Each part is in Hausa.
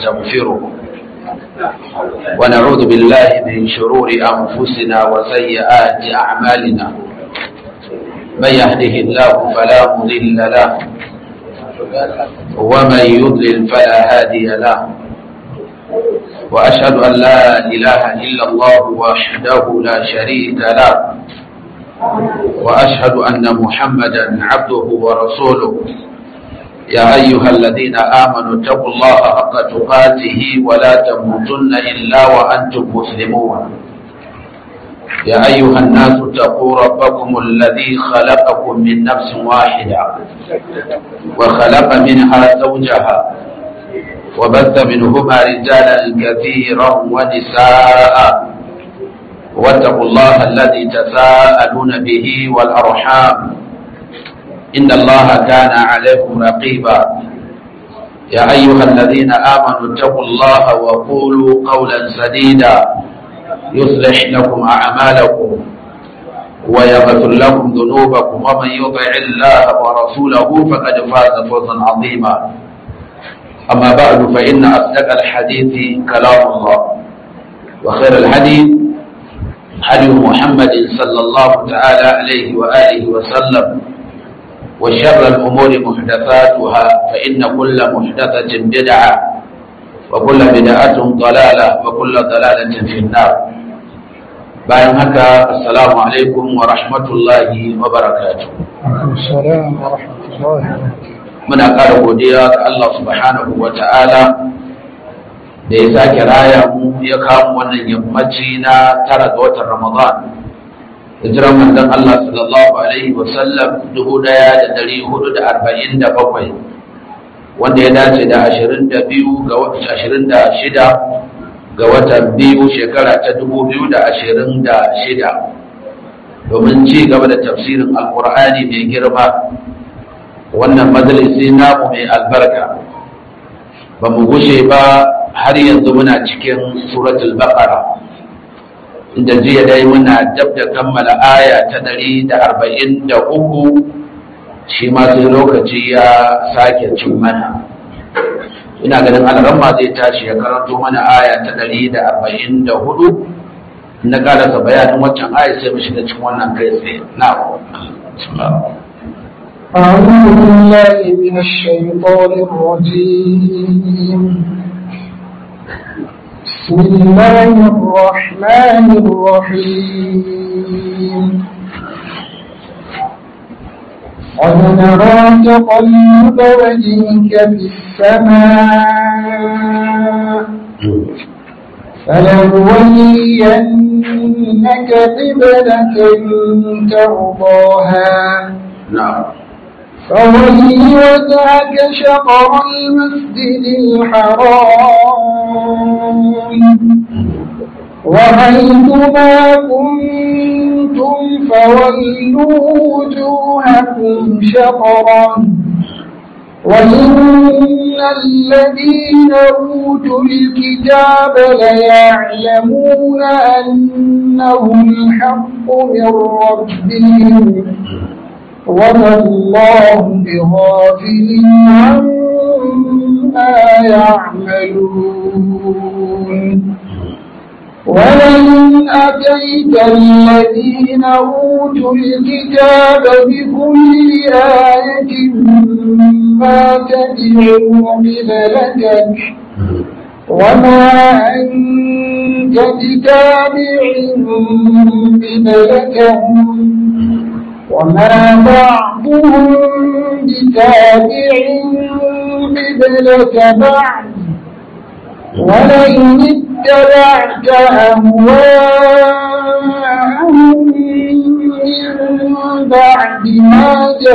ونستغفره ونعوذ بالله من شرور أنفسنا وسيئات أعمالنا من يهده الله فلا مضل له ومن يضلل فلا هادي له وأشهد أن لا إله إلا الله وحده لا شريك له وأشهد أن محمدا عبده ورسوله يا أيها الذين آمنوا اتقوا الله حق تقاته ولا تموتن إلا وأنتم مسلمون يا أيها الناس اتقوا ربكم الذي خلقكم من نفس واحدة وخلق منها زوجها وبث منهما رجالا كثيرا ونساء واتقوا الله الذي تساءلون به والأرحام إن الله كان عليكم رقيبا يا أيها الذين آمنوا اتقوا الله وقولوا قولا سديدا يصلح لكم أعمالكم ويغفر لكم ذنوبكم ومن يطع الله ورسوله فقد فاز فوزا عظيما أما بعد فإن أصدق الحديث كلام الله وخير الحديث حديث محمد صلى الله تعالى عليه وآله وسلم وشر الأمور محدثاتها فإن كل محدثة بدعة وكل بدعة ضلالة وكل ضلالة في النار bayan haka assalamu alaikum wa rahmatullahi wa barakatuh muna ƙara godiya ga Allah subhanahu wa ta'ala da ya sake raya mu ya kawo wannan yammaci na tara ga watan ramadan hijiran manzon Allah sallallahu alaihi wa sallam dubu ɗaya da ɗari hudu da arba'in da bakwai wanda ya dace da ashirin da biyu ga ashirin da shida ga watan biyu shekara ta dubu biyu da ashirin da shida domin ci gaba da tafsirin alkur'ani mai girma wannan majalisi namu mai albarka ba mu gushe ba har yanzu muna cikin suratul baqara inda jiya dai muna dab da kammala aya ta ɗari da arba'in da uku shi ma sai lokaci ya sake cin mana ina ganin alaramma zai tashi ya karanto mana aya ta ɗari da arba'in da hudu na karasa bayanin waccan aya sai mu shiga cikin wannan kai tsaye na أعوذ بالله من الشيطان الرجيم بسم الله الرحمن الرحيم قد نرى تقلب وجهك في السماء فلنولينك قبلة ترضاها نعم فول وجهك شطر المسجد الحرام وحيثما كنتم فولوا وجوهكم شطرا وإن الذين أوتوا الكتاب ليعلمون أنه الحق من ربهم وما الله بغافل عما يعملون ولئن أتيت الذين أوتوا الكتاب بكل آية ما تبعوا قبلتك وما أنت بتابع قبلتهم وما بعضهم بتابع قبلة بعض ولئن اتبعت أهواءهم من بعد ما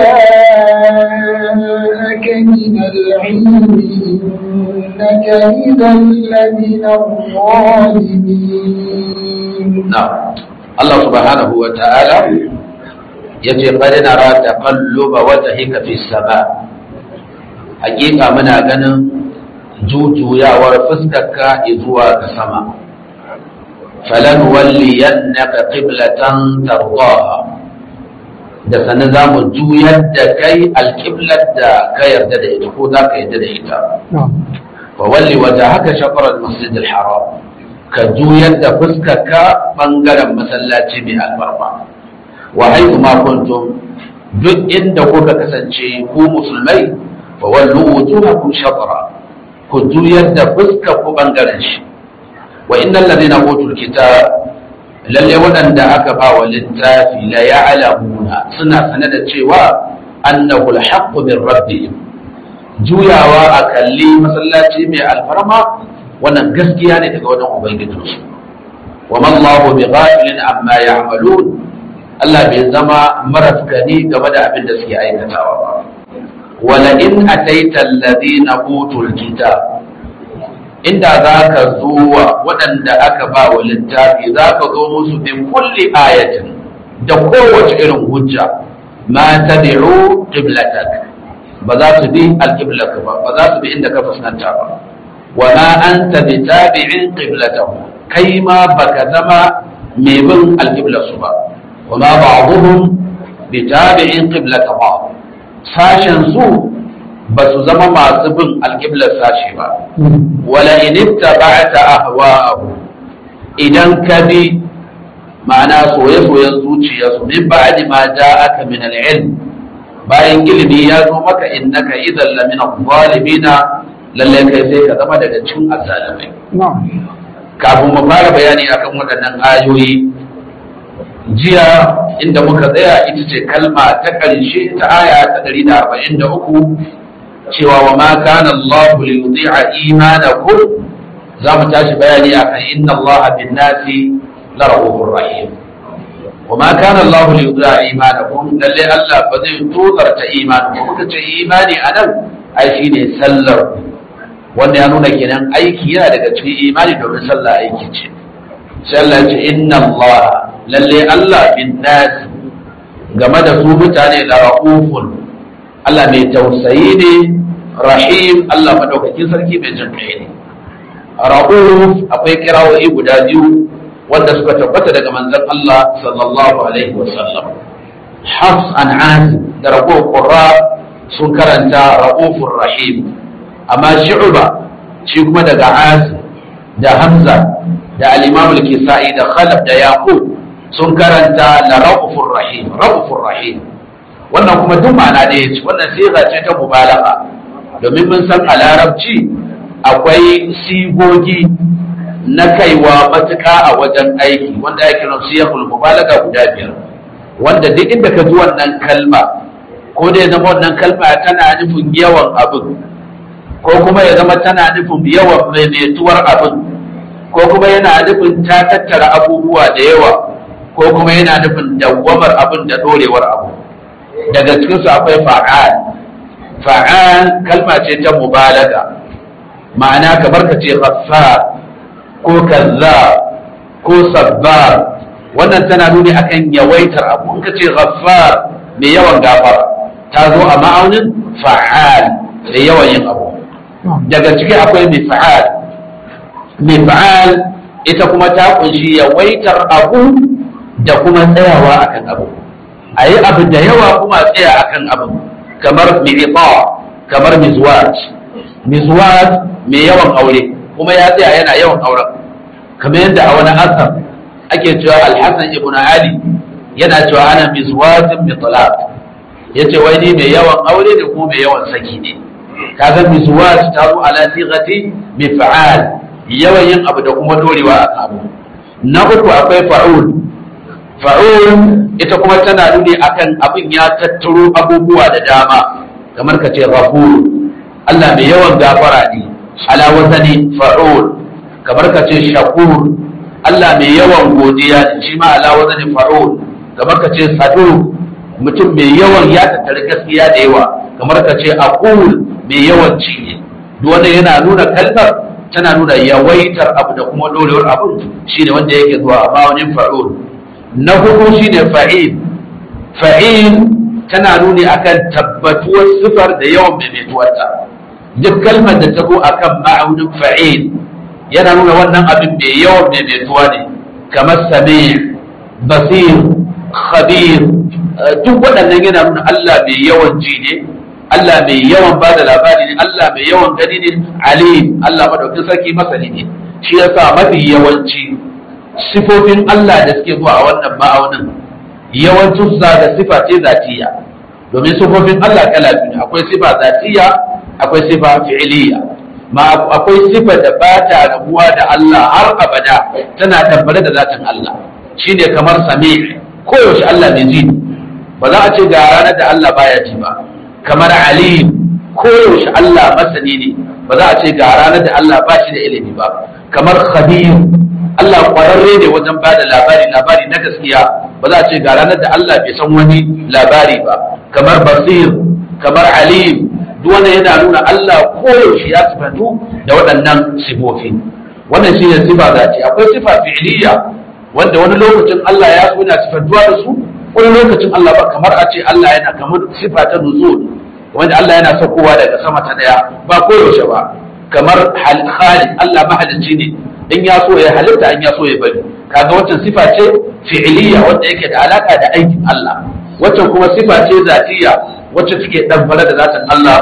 جاءك من العلم إنك إذا لمن الظالمين نعم الله سبحانه وتعالى yace qad nara taqalluba wajhika fi sama hakika muna ganin jujuyawar fuskarka zuwa ga sama falan walliyannaka qiblatan tardaha da sanin za mu juyar da kai alƙiblar da ka yarda da ita ko za ka yarda da ita wa walli wajhaka shatr al-masjid al-haram ka juyar da fuskarka bangaren masallaci mai albarma wa haythu ma kuntum duk inda kuka kasance ku musulmai fa wallu wujuhakum shatra ku juyar da fuskar ku bangaren shi wa innal ladina utul kitab lalle waɗanda aka ba wa littafi la ya'lamuna suna sane da cewa annahu al-haqqu min rabbihim juyawa a kalli masallaci mai alfarma wannan gaskiya ne daga wajen ubangijinsu wa man Allahu bi ghafilin amma ya'malun Allah bai zama marafkani game da abin da suke aikatawa ba wala in ataita alladhina utul kitab inda za ka zo wa waɗanda aka ba wa littafi za ka zo musu bi kulli ayatin da kowace irin hujja ma tabi'u qiblatak ba za su bi alqiblak ba ba za su bi inda ka fuskanta ba wa ma anta bi tabi'in qiblatahu kai ma baka zama mai bin alqiblasu ba wa ma ba'dhum bi tabi'in qiblata ba sashen su ba su zama masu bin alƙiblar sashi ba wala in ittaba'ta ahwa'ahu idan ka bi ma'ana soye-soyen zuciyarsu min ba'di ma ja'aka min al-ilm bayan ilimi ya zo maka innaka idan lamina zalimina lalle kai sai ka zama daga cikin azzalimai kafin mu fara bayani akan waɗannan ayoyi jiya inda muka tsaya ita ce kalma ta ƙarshe ta aya ta 143 cewa wa ma kana Allah li yudhi'a imanakum za mu tashi bayani akan inna Allah bin nasi la rahufur rahim wa ma kana Allah li yudhi'a imanakum lalle Allah ba zai tozarta imanin muka ce imani anan ai shine sallar wanda ya nuna kenan aiki yana daga cikin imani domin sallah aiki ce sai Allah ce inna Allah lalle Allah bin nasi game da su mutane la rahufun Allah mai tausayi ne rahim Allah madaukakin sarki mai jin kai ne ra'uf akwai kirawoyi guda biyu wanda suka tabbata daga manzon Allah sallallahu alaihi wa sallam Hafs an Asim da ragowar qurra sun karanta ra'ufur rahim amma Shu'ba shi kuma daga Asim da Hamza da al-Imam al-Kisa'i da Khalaf da Yaqub sun karanta la ra'ufur rahim ra'ufur rahim wannan kuma duk ma'ana ɗaya ce wannan siga ce ta mubalagha domin mun san a larabci akwai sigogi na kaiwa matuka a wajen aiki wanda ake kiran siyahul mubalaga guda biyar wanda duk inda ka ji wannan kalma ko da ya zama wannan kalma tana nufin yawan abin ko kuma ya zama tana nufin yawan maimaituwar abin ko kuma yana nufin ta tattara abubuwa da yawa ko kuma yana nufin dawwamar abin da dorewar abu daga cikinsu akwai fa'al fa'al kalma ce ta mubalaga ma'ana kamar ka ce ghaffar ko kazzab ko sabbar wannan tana nuni akan yawaitar abu in ka ce ghaffar mai yawan gafara ta zo a ma'aunin fa'al mai yawan yin abu daga ciki akwai mifa'al mifa'al ita kuma ta kunshi yawaitar abu da kuma tsayawa akan abu a yi abu da yawa kuma tsaya akan abu kamar mi'ita kamar mizwaj mizwaj mai yawan aure kuma ya tsaya yana yawan auren kamar yadda a wani asar ake cewa alhassan ibn ali yana cewa ana mizwajin bi talaq yace wai ni mai yawan aure ne kuma mai yawan saki ne kaga mizwaj ta zo ala sighati mif'al yawan yin abu da kuma dorewa a abu na uku akwai fa'ul fa'ul ita kuma tana nuni akan abin ya tattaro abubuwa da dama kamar ka ce ghafur Allah mai yawan gafara ne ala wazani fa'ul kamar ka ce shakur Allah mai yawan godiya ne shi ma ala wazani fa'ul kamar ka ce sadu mutum mai yawan ya tattara gaskiya da yawa kamar ka ce aqul mai yawan ci ne duk wanda yana nuna kalmar tana nuna yawaitar abu da kuma dorewar abu shine wanda yake zuwa a ma'aunin fa'ul na hudu shine fa'il fa'il tana nuni akan tabbatuwar sifar da yawan maimaituwarta duk kalmar da ta zo akan ma'aunin fa'il yana nuna wannan abin mai yawan maimaituwa ne kamar sami basir khabir duk waɗannan yana nuna Allah mai yawan ji ne Allah mai yawan ba da labari ne Allah mai yawan gani ne alim Allah madaukin sarki masani ne shi yasa mafi yawanci sifofin Allah da suke zuwa a wannan ma'aunin yawancin su da sifa ce zatiya domin sifofin Allah kala biyu akwai sifa zatiya akwai sifa fi'iliya ma akwai sifa da ba ta rabuwa da Allah har abada tana tabbare da zatin Allah shine kamar sami koyaushe Allah mai ji ba za a ce ga ranar da Allah baya ji ba kamar alim koyaushe Allah masani ne ba za a ce ga ranar da Allah ba shi da ilimi ba kamar khabir Allah kwararre ne wajen ba da labari labari na gaskiya ba za a ce ga ranar da Allah bai san wani labari ba kamar basir kamar alim duk wannan yana nuna Allah koyaushe ya sifatu da waɗannan sifofi wannan shine sifa zati akwai sifa fi'liya wanda wani lokacin Allah ya so yana sifantuwa da su wani lokacin Allah ba kamar a ce Allah yana kamar sifa ta nuzul wanda Allah yana saukowa daga sama ta daya ba koyaushe ba kamar khali Allah mahalicci ne in ya so ya halitta in ya so ya bari kaga wancan sifa ce fi'liya wanda yake da alaka da aikin Allah waccan kuma sifa ce zatiya wacce take ɗanfara da zatin Allah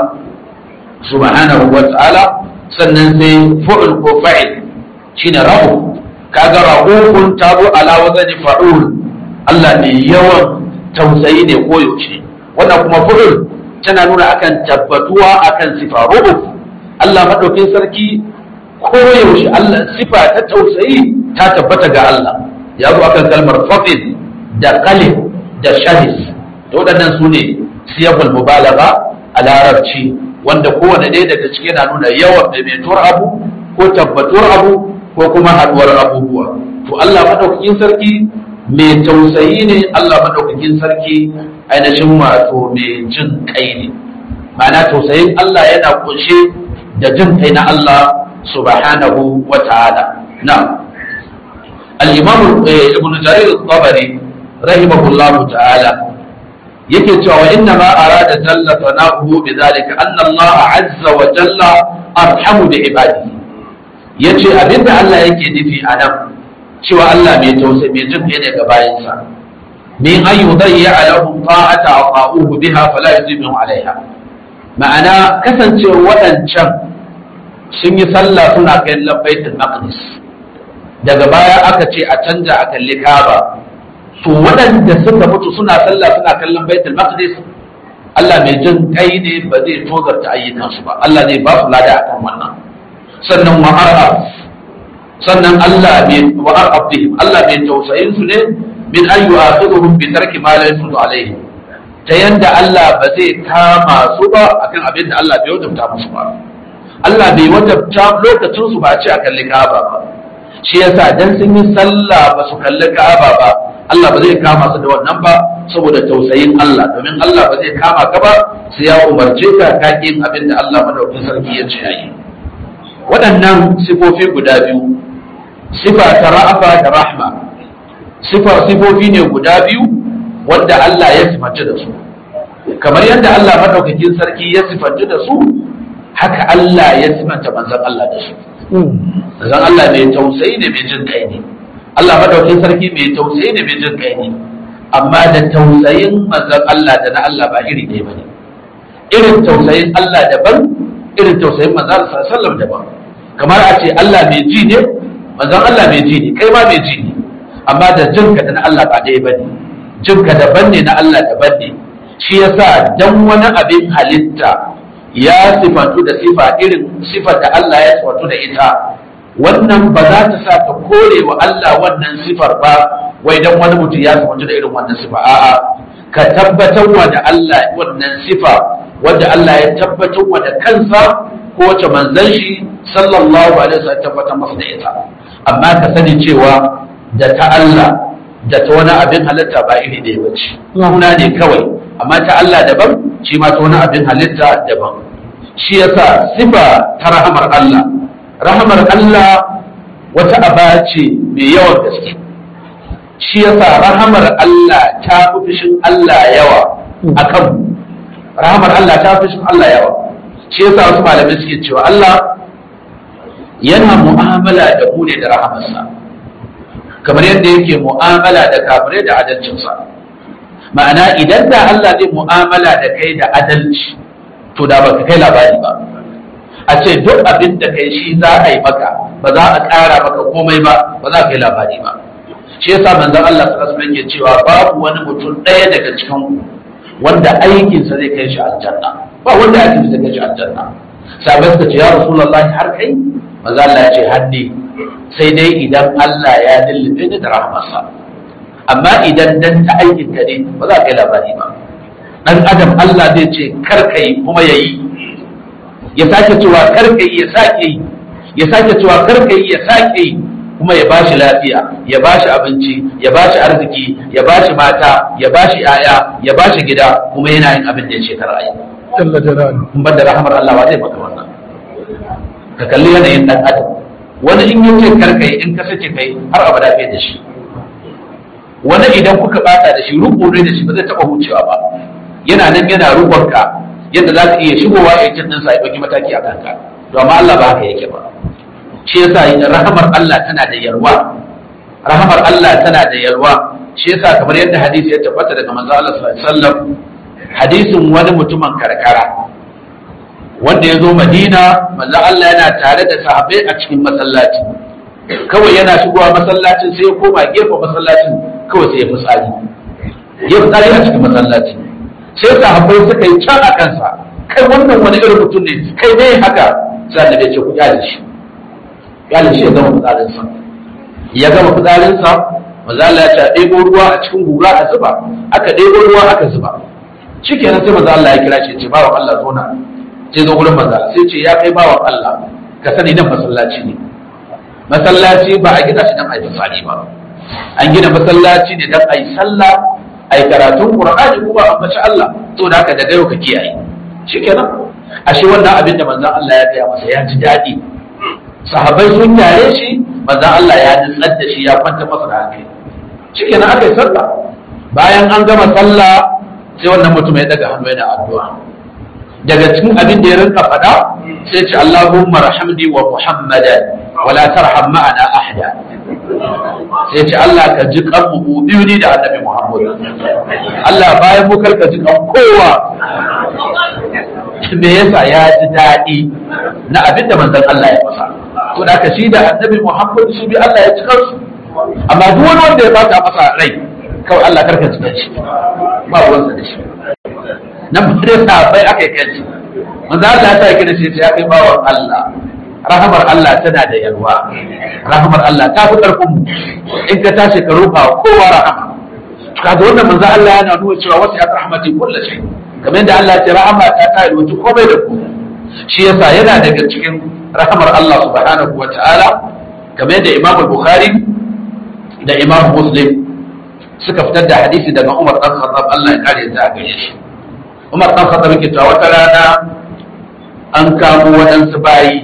subhanahu wa ta'ala sannan sai fu'ul ko fa'il shine rahu kaga rahufun ta zo ala wazani fa'ul Allah ne yawan tausayi ne ko yaushe wannan kuma fu'ul tana nuna akan tabbatuwa akan sifa ruhuf Allah madaukin sarki ko yaushe Allah sifa ta tausayi ta tabbata ga Allah ya zo akan kalmar fafil da qalib da shahis to waɗannan su ne siyabul mubalaga a larabci wanda kowane ɗaya daga ciki yana nuna yawan maimaituwar abu ko tabbatuwar abu ko kuma haɗuwar abubuwa to Allah madaukakin sarki mai tausayi ne Allah madaukakin sarki ainihin wato mai jin kai ne ma'ana tausayin Allah yana kunshe da jin kai na Allah subhanahu wa ta'ala na al-imam ibn jarir al-tabari rahimahullahu ta'ala yake cewa wa inna ma arada jalla sana'uhu bi zalika anna Allah azza wa jalla arhamu bi ibadihi yace abinda Allah yake nufi a nan cewa Allah mai tausayi mai jin ne ga bayansa min an yudayya lahum ta'ata aqa'uhu biha fala yuzimu alaiha ma'ana kasancewa waɗancan sun yi sallah suna kai labbaitul maqdis daga baya aka ce a canja a kalli Kaaba to waɗanda suka mutu suna sallah suna kallon baitul maqdis Allah mai jin kai ne ba zai tozarta ayyukansu ba Allah zai ba su lada akan wannan sannan wa arab sannan Allah mai wa arab bihim Allah mai tausayin su ne min an yu'akhiduhum bi tarki ma la yusulu alaihi ta yanda Allah ba zai kama su ba akan abin da Allah bai wajabta musu ba Allah bai wajabta lokacin su ba a ce a kalli Ka'aba ba shi yasa dan sun yi sallah ba su kalli Ka'aba ba Allah ba zai kama su da wannan ba saboda tausayin Allah domin Allah ba zai kama ka ba sai ya umarce ka ka yin abin da Allah madaukakin sarki ya ce yi waɗannan sifofi guda biyu sifa ta ra'afa da rahma sifa sifofi ne guda biyu wanda Allah ya sifanta da su kamar yadda Allah madaukakin sarki ya sifanta da su haka Allah ya sifanta manzon Allah da su manzon Allah mai tausayi ne mai jin kai ne Allah madaukin sarki mai tausayi ne mai jin kai ne amma da tausayin manzon Allah da na Allah ba iri ɗaya bane irin tausayin Allah daban irin tausayin manzon Allah sallallahu daban kamar a ce Allah mai ji ne manzon Allah mai ji ne kai ma mai ji ne amma da jinka da na Allah ba ɗaya bane jinka daban ne na Allah daban ne shi yasa dan wani abin halitta ya sifantu da sifa irin sifar da Allah ya sifantu da ita wannan ba za ta sa ka kore wa Allah wannan sifar ba wai dan wani mutum ya sifantu da irin wannan sifa a'a ka tabbatar wa da Allah wannan sifa wanda Allah ya tabbatar wa da kansa ko wace manzon shi sallallahu alaihi wasallam tabbatar masa da ita amma ka sani cewa da ta Allah da ta wani abin halitta ba iri ɗaya ba ce suna ne kawai amma ta Allah daban shi ma ta wani abin halitta daban shi yasa sifa ta rahamar Allah rahamar Allah wata aba ce mai yawan gaske shi yasa rahamar Allah ta fi fushin Allah yawa akan rahamar Allah ta fi fushin Allah yawa shi yasa wasu malamai suke cewa Allah yana mu'amala da mu ne da rahamarsa kamar yadda yake mu'amala da kafirai da adalcinsa ma'ana idan da Allah zai mu'amala da kai da adalci to da ba ka kai labari ba a ce duk abin da kai shi za a yi maka ba za a ƙara maka komai ba ba za ka kai labari ba shi yasa manzon Allah sallallahu alaihi wasallam cewa babu wani mutum ɗaya daga cikin ku wanda aikinsa zai kai shi aljanna ba wanda aikinsa zai kai shi aljanna sabai suka ce ya rasulullahi har kai manzo Allah ya ce haddi sai dai idan Allah ya lullube ni da rahmarsa amma idan dan ta aikin ka ne ba za ka yi labari ba dan adam Allah zai ce kar ka yi kuma ya yi ya sake cewa kar ka yi ya sake yi ya sake cewa kar ka yi ya sake yi kuma ya bashi lafiya ya bashi abinci ya bashi arziki ya bashi mata ya bashi yaya ya bashi gida kuma yana yin abin da ya ce kar a yi jalla jalalu in ban da rahamar Allah ba zai maka wannan ka kalli yanayin dan adam wani in yi ce kar kai in ka sace kai har abada kai da shi wani idan kuka bata da shi rubu ne da shi ba zai taba hucewa ba yana nan yana rubanka yadda za ka iya shigowa ya cin ɗinsa ya ɗauki mataki a kanka to amma Allah ba haka yake ba shi yasa rahamar Allah tana da yalwa rahamar Allah tana da yalwa shi yasa kamar yadda hadisi ya tabbata daga manzo Allah sallallahu alaihi wasallam hadisin wani mutumin karkara wanda ya zo Madina manzo Allah yana tare da sahabbai a cikin masallaci kawai yana shigowa masallacin sai ya koma gefe masallacin kawai sai ya fitsari ya fitsari a cikin masallaci sai sahabbai suka yi can a kansa kai wannan wani irin mutum ne kai ne haka sai annabi ya ce ku kyale shi kyale shi ya gama fitsarinsa ya gama fitsarinsa maza Allah ya ce a ɗebo ruwa a cikin guga a zuba aka ɗebo ruwa aka zuba shikenan sai maza Allah ya kira shi ya ce bawan Allah zo na sai zo gurin maza sai ce ya kai bawan Allah ka sani nan masallaci ne masallaci ba a gina shi dan a yi fadi ba an gina masallaci ne dan a yi sallah a yi karatun qur'ani kuma a bace Allah to da haka daga yau ka kiyaye shikenan ashe wannan abin da manzon Allah ya gaya masa ya ji daɗi sahabbai sun tare shi manzon Allah ya nutsar da shi ya kwanta masa da hankali shikenan aka yi sallah bayan an gama sallah sai wannan mutum ya daga hannu yana addu'a daga cikin abin da ya rinka faɗa sai ce Allahumma rahamni wa Muhammadan wa la tarham ma'ana ahada sai ce Allah ka ji kan mu biyu ni da Annabi Muhammad Allah bayan mu karka ji kan kowa me yasa ya ji daɗi na abin da manzon Allah ya masa to da ka shi da Annabi Muhammad shi bi Allah ya ci kansu amma duk wani wanda ya bata masa rai kawai Allah karka ji shi ba ruwansa da shi nan ba dai sahabbai aka yi kanci manzo Allah ta kira shi ya kai bawan Allah rahamar Allah tana da yalwa rahamar Allah ta fi karfin mu in ka tashi ka roƙa kowa rahama kaga wannan manzo Allah yana nuna cewa wasu ya rahmati kullu shay kamar yadda Allah ya rahama ta ta yi wuce komai da ku shi yasa yana daga cikin rahamar Allah subhanahu wataala kamar yadda Imam Bukhari da Imam Muslim suka fitar da hadisi daga Umar dan Khattab Allah ya kare ta gare shi Umar ɗan Khattab yake cewa wata rana an kamo waɗansu bayi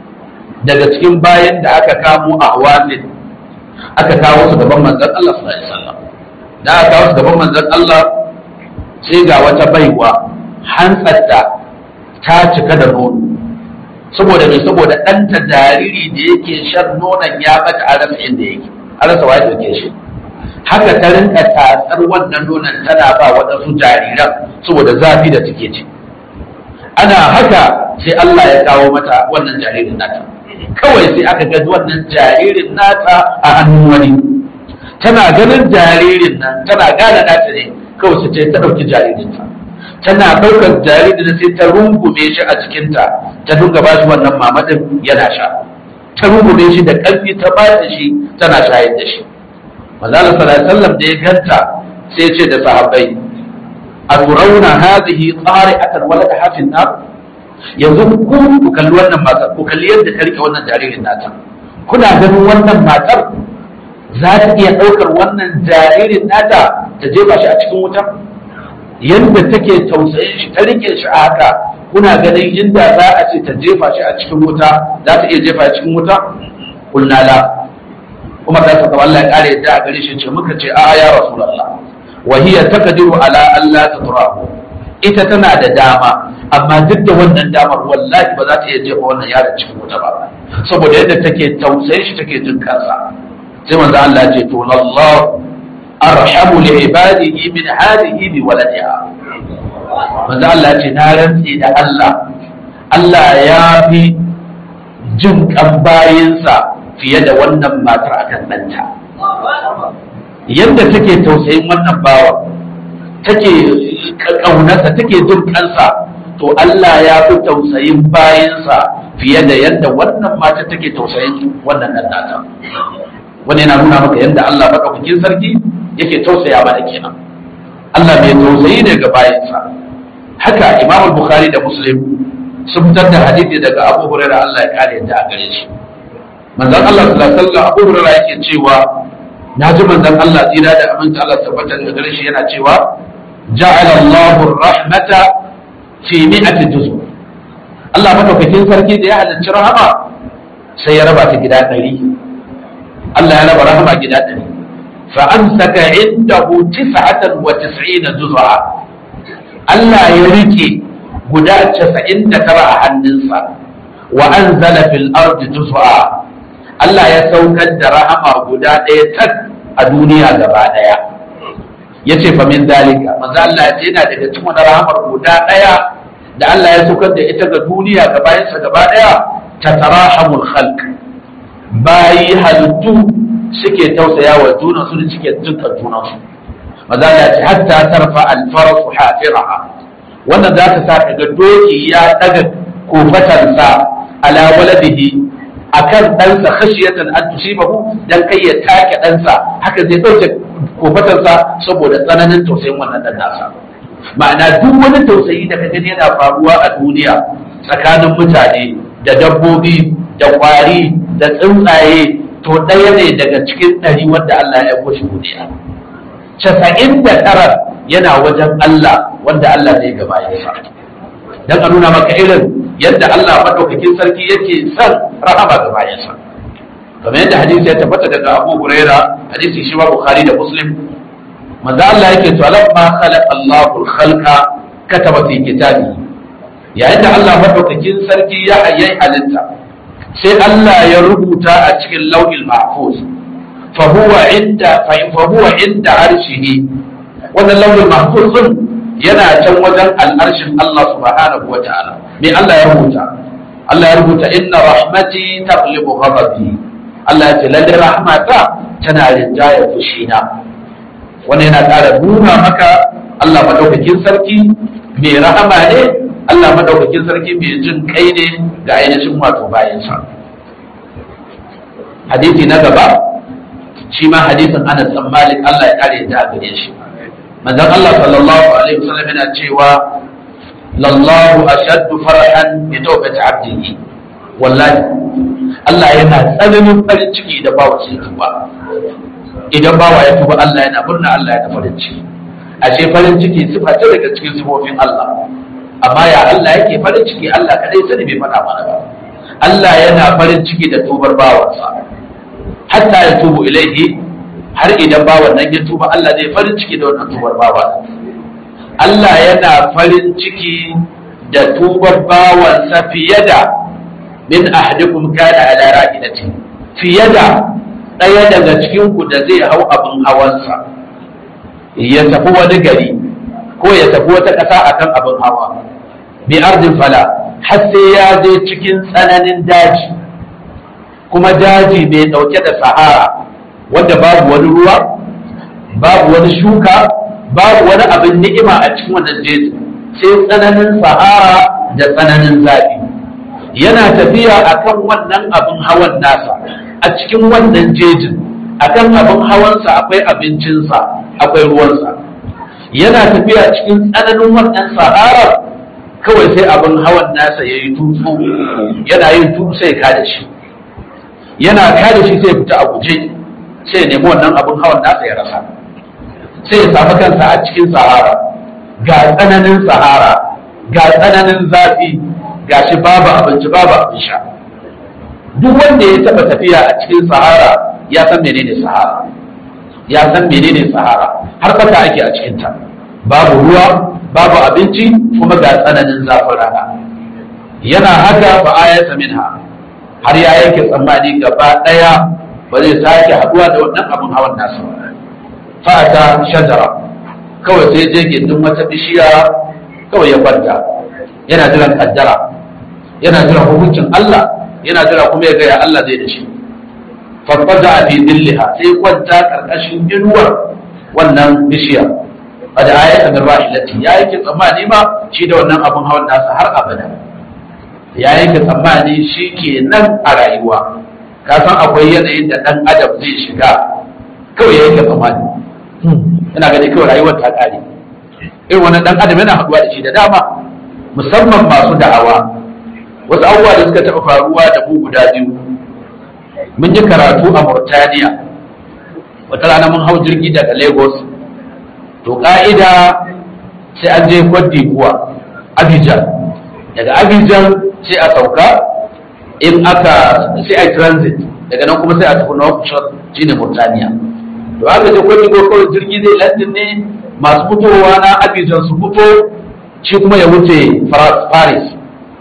daga cikin bayan da aka kamo a Hawazin aka kawo su gaban manzon Allah sallallahu alaihi wasallam da aka kawo su gaban manzon Allah sai ga wata baiwa hantsarta ta cika da nono saboda me saboda ɗanta jariri da yake shan nonon ya bata a rasa inda yake a rasa wa ya shi haka ta rinka tatsar wannan nonon tana ba waɗansu jariran saboda zafi da take ci ana haka sai Allah ya kawo mata wannan jaririn nata kawai sai aka ga wannan jaririn nata a hannun wani tana ganin jaririn nan tana gane nata ne kawai sai ta ɗauki jaririnta tana ɗaukar jaririn sai ta rungume shi a jikinta ta dunga ba shi wannan mamadin yana sha ta rungume shi da ƙarfi ta ba shi tana shayar da shi manzala sallallahu da ya ganta sai ce da sahabbai a turauna hadhihi qari'atan walada hafin nar yanzu ku ku kalli wannan matar ku kalli yadda ta rike wannan jaririn nata kuna ganin wannan matar za ta iya ɗaukar wannan jaririn nata ta jefa shi a cikin wuta yadda take tausayin shi ta rike shi a haka kuna ganin inda za a ce ta jefa shi a cikin wuta za ta iya jefa shi a cikin wuta kulna la kuma da saka Allah ya kare yadda a gare shi ce muka ce a ya rasulullah wa hiya taqdiru ala alla tatrahu ita tana da dama amma duk da wannan damar wallahi ba za ta iya jefa wannan yaron cikin wuta ba saboda yadda take tausayin shi take jin kansa sai manzo Allah ya ce to Allah arhamu li ibadihi min hadhihi bi waladiha manzo Allah ce na rantse da Allah Allah ya fi jin kan bayinsa fiye da wannan matar akan ɗanta yadda take tausayin wannan bawa take ƙaunarsa take jin kansa to Allah ya fi tausayin bayinsa fiye da yadda wannan mata take tausayin wannan ɗan nata wani yana nuna maka yadda Allah maɗaukakin sarki yake tausaya mana kenan Allah mai tausayi ne ga bayinsa haka Imam Bukhari da Muslim sun fitar da hadisi daga Abu Hurairah Allah ya kare yadda a gare shi manzon Allah sallallahu alaihi wasallam Abu Hurairah yake cewa na ji manzon Allah tsira da aminta Allah tabbata da gare shi yana cewa ja'ala Allahu rahmata fi mi'ati juz'u Allah madaukakin sarki da ya halicci rahama sai ya raba ta gida ɗari Allah ya raba rahama gida ɗari fa amsaka indahu tis'atan wa tis'ina juz'a Allah ya rike guda 99 a hannunsa wa anzala fil ardi juz'a Allah ya saukar da rahama guda ɗaya tak a duniya gaba ɗaya ya ce fa min dalika manzo Allah ya ce yana daga cikin wani rahamar guda ɗaya da Allah ya saukar da ita ga duniya ga bayansa gaba ɗaya ta tarahamul khalq bayi halittu suke tausaya wa juna su da suke jinkan junan su manzo Allah ya ce hatta tarfa al farasu hafiraha wannan za ta sa ka ga doki ya daga kofatansa ala waladihi akan ɗansa khashiyatan an tusibahu dan kai ya take ɗansa haka zai ɗauke kofatarsa saboda tsananin tausayin wannan ɗan nasa ma'ana duk wani tausayi da kaga yana faruwa a duniya tsakanin mutane da dabbobi da ƙwari da tsuntsaye to ɗaya ne daga cikin ɗari wanda Allah ya kushe duniya casa'in da tara yana wajen Allah wanda Allah zai gaba ya sa dan a nuna maka irin yadda Allah madaukakin sarki yake son rahama ga bayansa kamar yadda hadisi ya tabbata daga Abu Huraira hadisi shi ma Bukhari da Muslim manzo Allah yake to lamma khalaqa Allahu al-khalqa kataba fi kitabi yayin da Allah madaukakin sarki ya ayyai halitta sai Allah ya rubuta a cikin lauhil mahfuz fa huwa inda fa huwa inda arshihi wannan lauhil mahfuz yana can wajen al'arshin Allah subhanahu wa ta'ala me Allah ya rubuta Allah ya rubuta inna rahmati taghlibu ghadabi Allah ya ce lalle rahmata tana rinjaya fushina wannan yana ƙara nuna maka Allah madaukakin sarki mai rahama ne Allah madaukakin sarki mai jin kai ne ga ainihin wato bayansa hadisi na gaba shi ma hadisin Anas bin Malik Allah ya kare ta gare shi manzon Allah sallallahu alaihi wasallam yana cewa lallahu ashaddu farahan bi tawbati abdihi wallahi Allah yana tsananin farin ciki da bawa sai tuba idan bawa ya tuba Allah yana murna Allah ya farin ciki ashe farin ciki sifa ce daga cikin sifofin Allah amma ya Allah yake farin ciki Allah kadai sani bai faɗa mana ba Allah yana farin ciki da tubar bawansa hatta ya tubu ilaihi har idan bawan nan ya tuba Allah zai farin ciki da wannan tubar bawa Allah yana farin ciki da tubar bawansa fiye da min ahadikum kana ala ra'idati fiye da ɗaya daga cikin ku da zai hau abin hawansa ya tafi wani gari ko ya tafi wata ƙasa akan abin hawa bi ardin fala har sai ya je cikin tsananin daji kuma daji mai ɗauke da sahara wanda babu wani ruwa babu wani shuka babu wani abin ni'ima a cikin wannan jeji sai tsananin sahara da tsananin zafi yana tafiya akan wannan abin hawan nasa a cikin wannan jejin akan abin hawansa akwai abincinsa akwai ruwansa yana tafiya cikin tsananin wannan sahara kawai sai abin hawan nasa ya yi tutsu yana yin tutsu sai ka da shi yana ka da shi sai fita a guje sai ya nemi wannan abin hawan nasa ya rasa sai ya samu kansa a cikin sahara ga tsananin sahara ga tsananin zafi ga shi babu abinci babu abin sha duk wanda ya taba tafiya a cikin sahara ya san menene sahara ya san menene sahara har fata ake a cikinta babu ruwa babu abinci kuma ga tsananin zafin rana yana haka ba ayata minha har ya yanke tsammani gaba daya ba zai sake haduwa da wannan abin hawan nasa ba fata shajara kawai sai je gindin wata bishiya kawai ya kwanta yana jiran kaddara yana jiran hukuncin Allah yana jira kuma ya gaya Allah zai da shi farfaja a fi dilliha sai kwanta karkashin inuwar wannan bishiyar a da ayat da rahilati ya yake tsammani ma shi da wannan abun hawan nasa har abada ya yake tsammani shi ke nan a rayuwa ka san akwai yanayin da dan adam zai shiga kawai ya yake tsammani yana gani kawai rayuwar ta kare irin wannan dan adam yana haɗuwa da shi da dama musamman masu da'awa wasu abubuwa da suka taɓa faruwa da mu guda biyu mun yi karatu a Mauritania wata rana mun hau jirgi daga Lagos to ka'ida sai an je Cote d'Ivoire Abidjan daga Abidjan sai a sauka in aka sai a transit daga nan kuma sai a tafi Nouakchott shine Mauritania to aka je Cote d'Ivoire kawai jirgi zai landin ne masu fitowa na Abidjan su fito shi kuma ya wuce Paris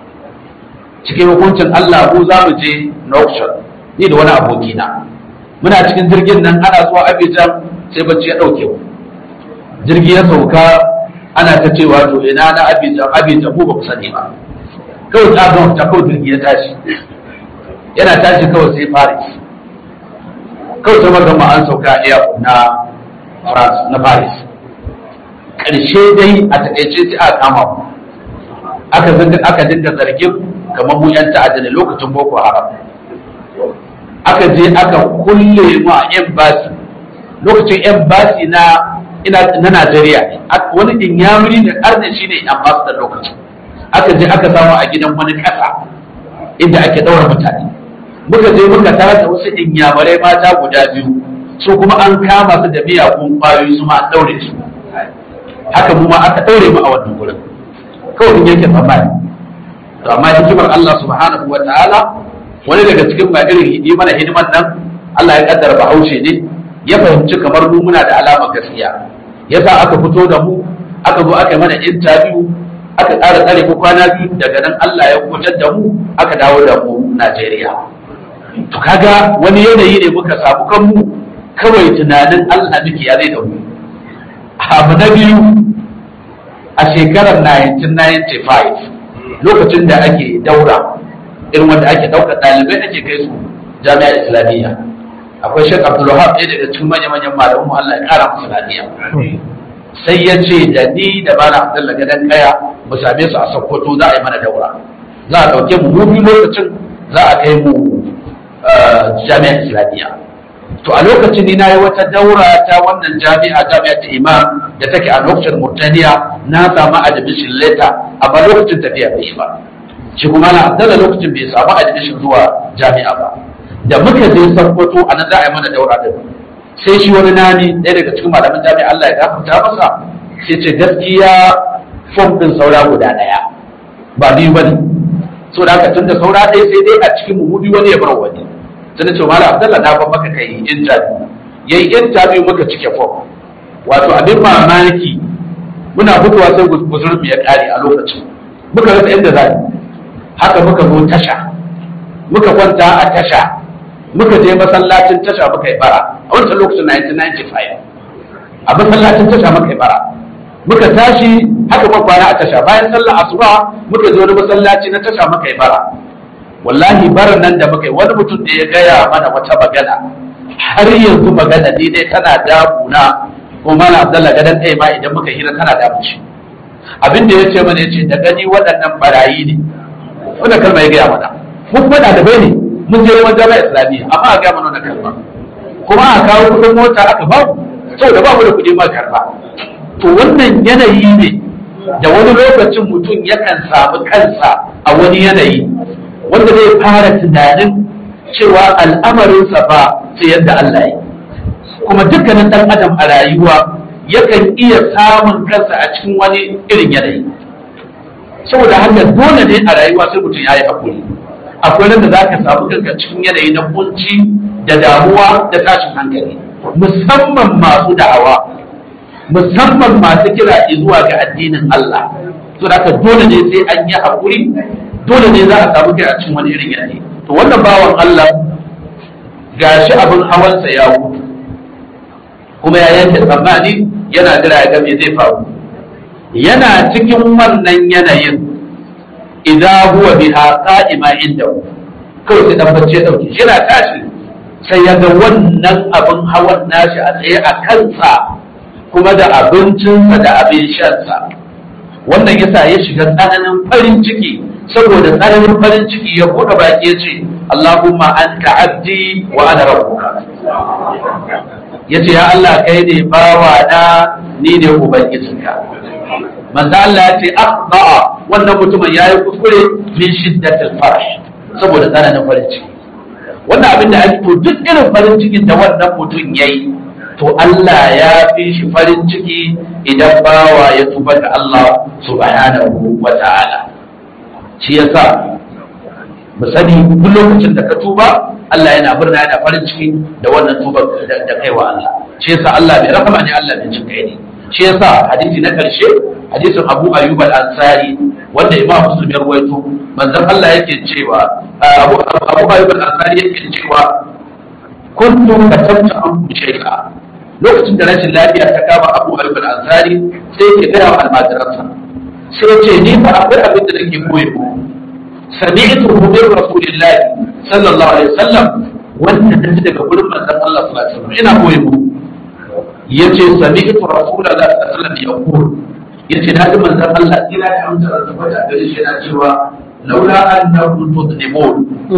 cikin hukuncin Allah ko za mu je Nouakchott ni da wani abokina muna cikin jirgin nan ana zuwa Abidjan sai bacci ya dauke mu jirgi ya sauka ana ta cewa to ina na Abidjan Abidjan ko ba ku sani ba kawai ta ga ta kawai jirgi ya tashi yana tashi kawai sai Paris kawai sai magana an sauka iya na France na Paris karshe dai a takaice sai aka kama mu aka aka dinga zargin kamar mu yan ta'adda ne lokacin boko haram aka je aka kulle mu a embassy lokacin embassy na ina na Najeriya ne wani inyamuri da arne shine ambassador lokacin aka je aka samu a gidan wani kasa inda ake daura mutane muka je muka tara da wasu inyamurai mata guda biyu su kuma an kama su da miyagun kwayoyi su ma an daure su haka mu ma aka daure mu a wannan gurin kawai in yake tsammani to amma hikimar Allah subhanahu wa ta'ala wani daga cikin ba irin yi mana hidiman nan Allah ya kaddara bahaushe ne ya fahimci kamar mu muna da alama gaskiya yasa aka fito da mu aka zo aka yi mana interview aka ƙara tsare ko kwana biyu daga nan Allah ya kubutar da mu aka dawo da mu Najeriya to kaga wani yanayi ne muka samu kanmu kawai tunanin Allah miki ya zai da mu abu na biyu a shekarar 1995 lokacin da ake daura irin wanda ake dauka ɗalibai ake kai su jami'ar islamiyya akwai shek abdulwahab ɗaya daga cikin manya-manyan malamu Allah ya ƙara musu lafiya sai ya ce da ni da malam abdullah gadan kaya mu same su a sokoto za a yi mana daura za a ɗauke mu mu lokacin za a kai mu jami'ar islamiyya to a lokacin ni na yi wata daura ta wannan jami'a jami'a ta imam da take a lokacin murtaniya na samu admission letter amma lokacin tafiya bai yi ba shi kuma na abdalla lokacin bai samu admission zuwa jami'a ba da muka je sarkwato a nan za a yi mana daura din sai shi wani nani ɗaya daga cikin malaman jami'a Allah ya gafarta masa sai ce gaskiya fom din saura guda ɗaya ba biyu bane so da haka tunda saura ɗaya sai dai a cikin mu biyu wani ya bar wani sai na ce malam abdalla na ban maka kai interview yayi interview muka cike fom wato abin mamaki muna fitowa sai guzurbi ya kare a lokacin muka rasa inda za haka muka zo tasha muka kwanta a tasha muka je masallacin tasha muka yi bara a wancan lokacin 1995 a masallacin tasha muka yi bara muka tashi haka muka kwana a tasha bayan sallar asuba muka je wani masallaci na tasha muka yi bara wallahi baran nan da muka yi wani mutum da ya gaya mana wata magana har yanzu magana ni dai tana damuna ko mana Abdullah gadan ɗaya ma idan muka hira tana damu shi abin da ya ce mana ya ce da gani waɗannan barayi ne wanda kalma ya gaya mana mu kuma ɗalibai ne mun je wajen jami'a islamiyya amma a gaya mana wannan kalma kuma a kawo kuɗin mota aka ba mu saboda ba mu da kuɗi ma karɓa to wannan yanayi ne da wani lokacin mutum yakan samu kansa a wani yanayi wanda zai fara tunanin cewa al'amarinsa ba sai yadda Allah ya kuma dukkanin ɗan adam a rayuwa yakan iya samun kansa a cikin wani irin yanayi saboda haka dole ne a rayuwa sai mutum ya yi haƙuri akwai nan da za ka samu kanka cikin yanayi na kunci da damuwa da tashin hankali musamman masu da'awa musamman masu kira zuwa ga addinin Allah to da haka dole ne sai an yi haƙuri dole ne za a samu kai a cikin wani irin yanayi to wannan bawan Allah gashi abin hawansa ya mutu kuma ya yanke tsammani yana jira ya ga me zai faru yana cikin wannan yanayin idan huwa biha qa'ima inda kawai sai dan bacci ya dauke shi yana tashi sai ya ga wannan abin hawan nashi a tsaye a kansa kuma da abincinsa da abin shansa wannan yasa ya shiga tsananin farin ciki saboda tsananin farin ciki ya buɗe baki ya ce Allahumma anta abdi wa ana rabbuka yace ya Allah kai ne bawa na ni ne ubangijinka manzo Allah ya ce akhba wannan mutumin yayi kuskure min shiddatil farah saboda tsananin farin ciki wannan abin da ake to duk irin farin cikin da wannan mutum yayi to Allah ya fi shi farin ciki idan bawa ya tuba ga Allah subhanahu wa ta'ala shi yasa mu sani duk lokacin da ka tuba Allah yana murna yana farin ciki da wannan tuba da kai wa Allah shi yasa Allah bai rahama ne Allah bai kai ne shi yasa hadisi na karshe hadisin Abu Ayyub al-Ansari wanda Imam Muslim ya rawaito manzon Allah yake cewa Abu Abu Ayyub al-Ansari yake cewa kuntu katabta an shay'a lokacin da rashin lafiya ta kama Abu Ayyub al-Ansari sai yake gaya wa almajiransa sai ce ni fa akwai abin da nake koyo sami'tu min rasulillahi sallallahu alaihi wasallam wanda naji daga gurin manzon Allah sallallahu alaihi wasallam ina koyo yace sami'tu rasulullahi sallallahu alaihi wasallam yaqul yace na ji manzon Allah ina da amsa da tabbata gare shi yana cewa laula annakum tudnibun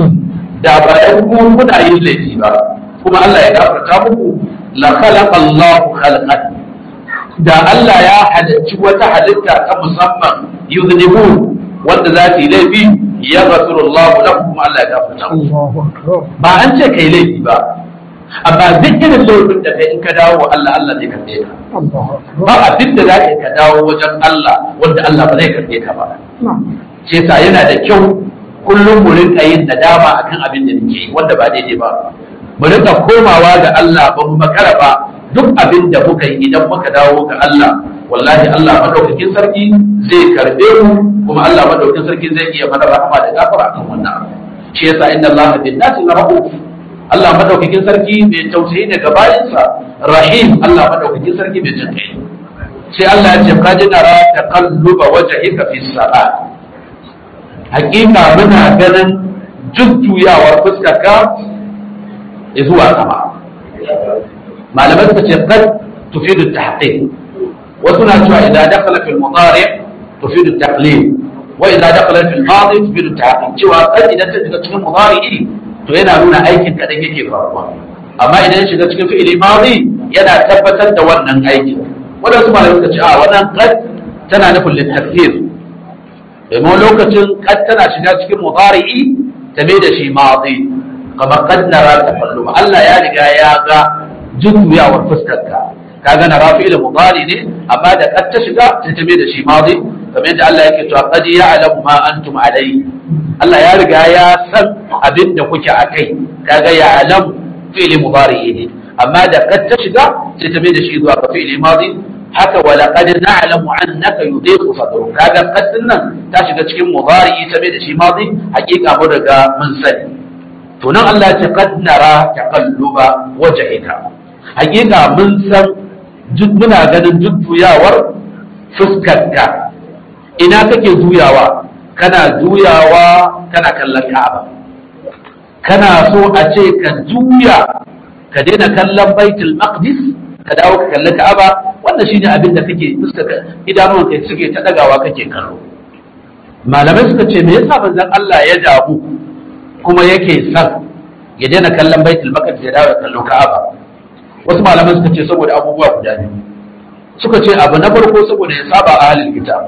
da ba yan ku kuna yin laifi ba kuma Allah ya gafarta muku la khalaqa Allahu khalqan da Allah ya halicci wata halitta ta musamman yuznibu wanda za ta yi laifi ya gafiru Allah lakum kuma Allah ya gafarta muku ba an ce kai laifi ba amma duk irin laifin da kai in ka dawo wa Allah Allah zai karbe ka ba abin da za ka ka dawo wajen Allah wanda Allah ba zai karbe ka ba ce sa yana da kyau kullum mu rinka yin nadama akan abin da nake wanda ba daidai ba mu rinka komawa ga Allah ba mu makara ba duk abin da muka yi idan muka dawo ga Allah wallahi Allah madaukakin sarki zai karbe mu kuma Allah madaukakin sarki zai iya mana rahama da gafara akan wannan abu shi yasa inna Allah bin nasi rahuf Allah madaukakin sarki mai tausayi ne ga bayinsa rahim Allah madaukakin sarki mai jin kai sai Allah ya ce qad nara taqalluba wajhika fi salat hakika muna ganin jujjuyawar fuskarka zuwa sama malamai suka ce qad tufidu tahqiq wasu na cewa idan dakhala fil mudari tufidu taqlil wa idan dakhala fil madi tufidu tahqiq cewa qad idan ta shiga cikin mudari to yana nuna aikin kadan yake faruwa amma idan ya shiga cikin fi'ili madi yana tabbatar da wannan aikin wadansu malamai suka ce a wannan qad tana nufin litakfir domin lokacin qad tana shiga cikin mudari ta mai da shi madi kamar qad nara tafalluma Allah ya riga ya ga jujjuyawar fuskarka kaga na rafi da mudari ne amma da kad ta shiga ta tabe da shi madi kamar yadda Allah yake cewa qad ya'lamu ma antum alai Allah ya riga ya san abin da kuke akai kaga ya'lamu fi'li mudari ne amma da kad ta shiga ta tabe da shi zuwa ga fi'li madi haka wala qad na'lamu annaka yudhiqu sadruk kaga qad nan ta shiga cikin mudari tabe da shi madi hakika mun riga mun sani to nan Allah ya ce qad nara taqalluba wajhika hakika mun san muna ganin jujjuyawar fuskarka ina kake juyawa kana juyawa kana kallon ka'aba kana so a ce ka juya ka daina kallon baitul maqdis ka dawo ka kalli ka'aba wannan shine abin da kake fuskaka idanun kai suke ta dagawa kake kallo malamai suka ce me yasa manzon Allah ya damu kuma yake son ya daina kallon baitul maqdis ya dawo kallo ka'aba wasu malaman suka ce saboda abubuwa guda biyu suka ce abu na farko saboda ya saba a halin kitab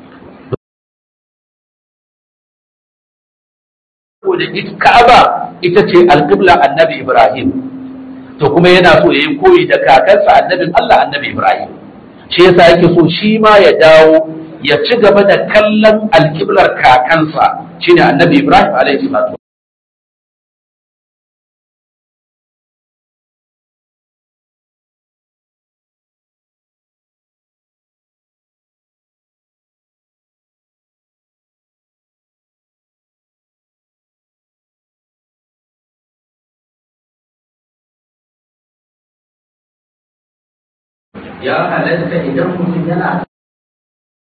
saboda ka'aba ita ce alƙibla annabi ibrahim to kuma yana so ya yi koyi da kakansa annabin allah annabi ibrahim shi yasa yake so shi ma ya dawo ya ci gaba da kallon alƙiblar kakansa shine annabi ibrahim alaihi salatu ya halatta idan mutum yana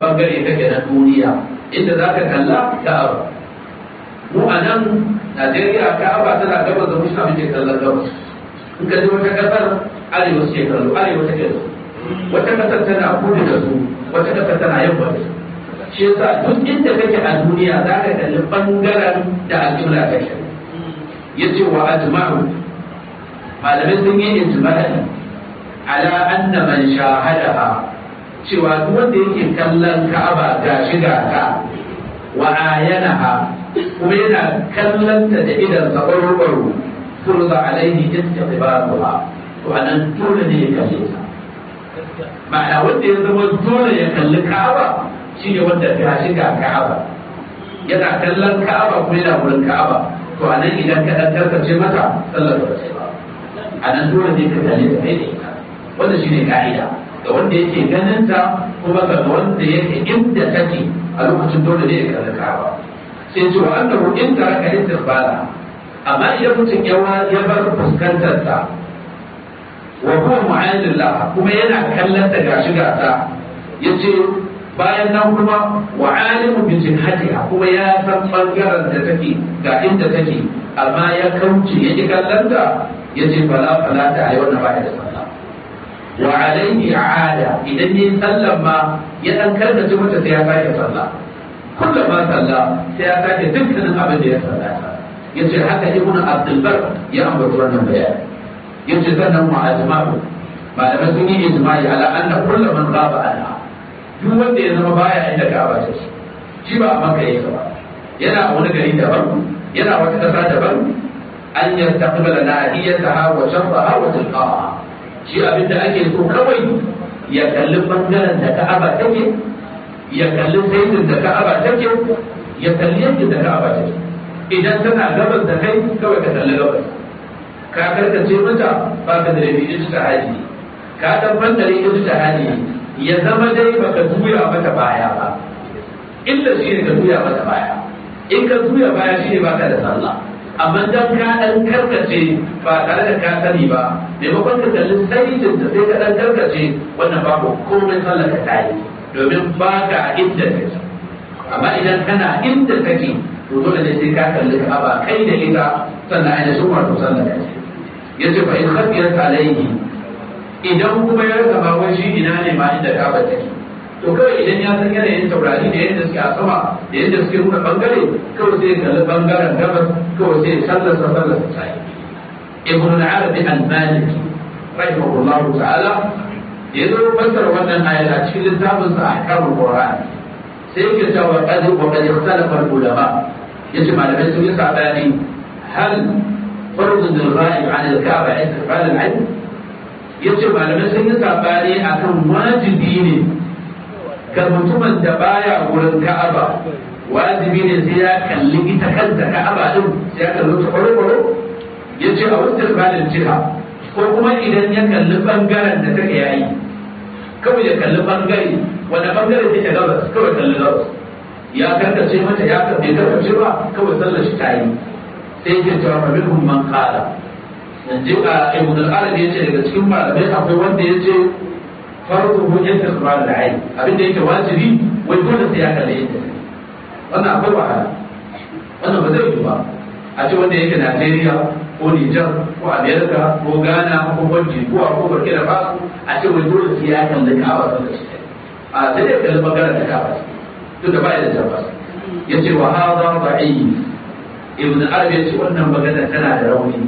bangare kake na duniya inda za ka kalla ka'aba mu a nan najeriya ka'aba tana gabas da mushi abin kallon gabas in ka ji wata kasar arewa suke kallo arewa take da wata kasar tana kudu da su wata kasar tana yamma da su shi yasa duk inda kake a duniya za ka kalli bangaren da al'umma take yace wa ajma'u malamai sun yi ijma'i ala anna man shahadaha cewa duk wanda yake kallon Ka'aba ga shiga ta wa ayanaha kuma yana kallon ta da idan sa baro furza alaihi istiqbaluha to anan dole ne ya kalle ta ma'ana wanda ya zama dole ya kalli Ka'aba shine wanda ga shiga Ka'aba yana kallon Ka'aba kuma yana wurin Ka'aba to anan idan ka dan karkace mata sallar ba sai ba anan dole ne ka kalle ta kai da ita wannan shine ka'ida ga wanda yake ganin ta kuma ga wanda yake inda take a lokacin dole ne ya kalli Ka'aba sai ce wa annahu in taraka istiqbala amma idan mutum ya ya bar fuskantar ta wa huwa mu'anillah kuma yana kallon ta gashi gasa yace bayan nan kuma wa alimu bi jihatiha kuma ya san bangaren da take ga inda take amma ya kauce ya ji kallon ta yace fala fala ta ayi wannan baya da sallah wa alaihi aada idan yi sallan ma ya dan karkace mata sai ya sake sallah kullum ma sallah sai ya sake dukkanin abin da ya sallata yace haka ibnu abdul bar ya ambata wannan bayani yace sannan mu ajma'u malamai sun yi ijma'i ala anna kullu man ghaba anha duk wanda ya zama baya inda Ka'aba ta shi shi ba a Makka yake ba yana a wani gari daban yana wata ƙasa daban an yastaqbala nahiyataha wa sharraha wa tilqaha shi abin da ake so kawai ya kalli bangaren da Ka'aba take ya kalli saitin da Ka'aba take ya kalli yadda da Ka'aba take idan tana gabas da kai kawai ka kalli gabas ka karkace mata ba ka da rabi ijtihadi ka dan bandare ijtihadi ya zama dai baka juya mata baya ba illa shi ne ka juya mata baya in ka juya baya shi ne baka da sallah amma dan ka dan karkace ba tare da ka sani ba maimakon ka kalli saitin da sai ka dan karkace wannan babu komai sallah ka tayi domin baka inda take amma idan kana inda take to dole ne sai ka kalli ka ba kai da ita sannan ainihin wato sallah ka ce yace fa in khafiyat alayhi idan kuma ya rasa ba wai shi ina ne ma inda kaba take to kawai idan ya san yanayin taurari da yadda suke a sama da yadda suke nuna bangare kawai sai kalli bangaren gabas kawai sai sallar sa sallar sa sai ibn al-arabi al-maliki rahimahullahu ta'ala ya zo fassara wannan ayat a cikin littafin sa ahkamul qur'an sai yake cewa qad wa qad ikhtalafa al-ulama yace malamai sun yi sabani hal farz al-ghaib 'an al-ka'ba istiqbal al-'ilm yace malamai sun yi sabani akan wajibi ne ga mutumin da baya wurin ka'aba wajibi ne sai ya kalli ita kanta ka'aba din sai ya kalli ta kwaro yace a wasu balin jiha ko kuma idan ya kalli bangaren da take yayi kawai ya kalli bangare wanda bangare take gabas kawai kalli gabas ya karkace mata ya bai karkace ba kawai sallar shi ta yi sai ya cewa fa minhum man qala yanzu a ibn al-arabi yace daga cikin malamai akwai wanda yace farko ko yadda su da ai abin da yake wajibi wai dole sai ya kalle yadda wannan akwai wahala wannan ba zai yi ba a ce wanda yake Najeriya ko Nijar ko Amerika ko Ghana ko Cote d'Ivoire ko Burkina Faso a ce wai dole sai ya kalli Ka'aba da shi a sai dai kalli bangaren da Ka'aba to da ba ya da tabbas yace wa hadha da'if ibn Arabi yace wannan magana tana da rauni